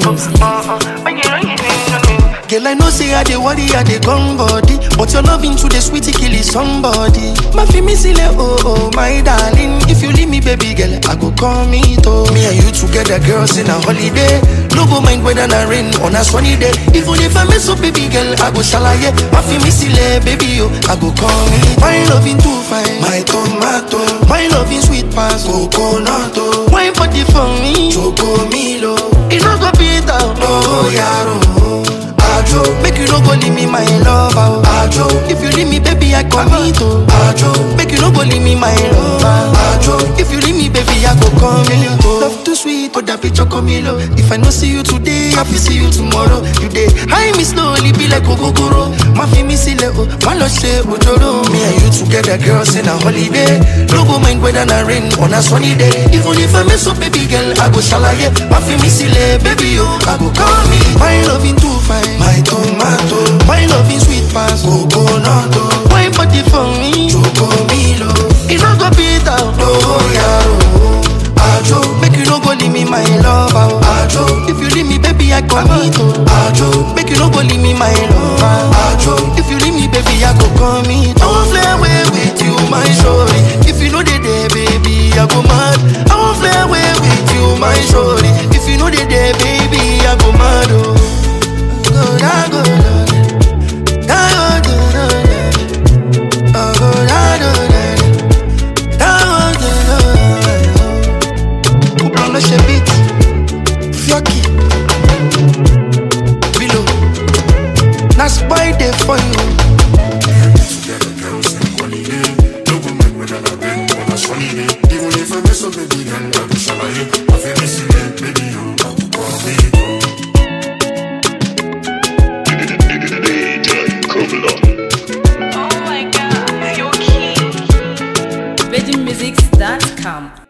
Girl, I know say I dey worry, I dey gone body But your loving to the sweetie kill is somebody My fi me sile, oh oh, my darling If you leave me, baby girl, I go call me to Me and you together, girls, in a holiday No go mind whether na rain on a sunny day Even if I mess up, baby girl, I go shalaye My fi me sile, baby, oh, I go call me My loving too fine, my tomato My loving sweet pass, coconut, oh Wine party for me, choco milo It no go beat out, no yaro Ajo, make you no go leave me my lover. Ajo, if you leave me, baby, I commit. oh. Ajo, make you no go leave me my lover. Ajo, if you leave me, baby, I go come in. Love too sweet, oh that picture come in. If I no see you today, I will see you tomorrow. You day, high me slowly, be like Ogogoro. Ma fi me sile, oh, ma lo she ojoro. Me and you together, girls, in a holiday. No go mind whether na rain on a sunny day. Even if I mess up, baby girl, I go shalaye. Ma fi me sile, baby, oh, I go call me. My loving too fine. My tomato, my loving sweet pass, coconut, oh. wine party for me, choco milo. It no go beat out, no yaro. Ajo, make you no go leave me my lover. Ajo, if you leave me, baby, I commit. oh. Ajo, make you no go leave me my lover. Ajo, if you leave me, baby, I go commit. I won't fly away with you, my shorty. If you know they there, baby, I go mad. I won't fly away with you, my shorty. If you know they there, baby, I go mad. Oh. Go, da, go, da, da, go, da, da, da. Oh, go, da, da, da, da. Da, go, da, da, da. Coupe le chebit, Fioki, Bilo, na spoil day for you. Even if I mess up, baby, girl, I go shalaye. I feel missing it, baby, you. I go call me, DJ Kovila. Oh my god, you're cute. VeggieMusics.com